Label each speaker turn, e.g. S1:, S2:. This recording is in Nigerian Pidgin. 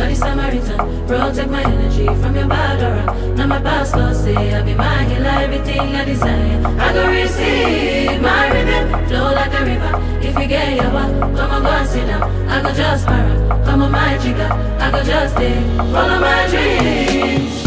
S1: Bloody Samaritan, protect my energy from your bad aura. Now my pastor say I be my healer, everything I desire. I go receive my rhythm, flow like a river. If you get your back, come on, go and sit down. I go just para, come on, my jigger. I go just stay, follow my dreams.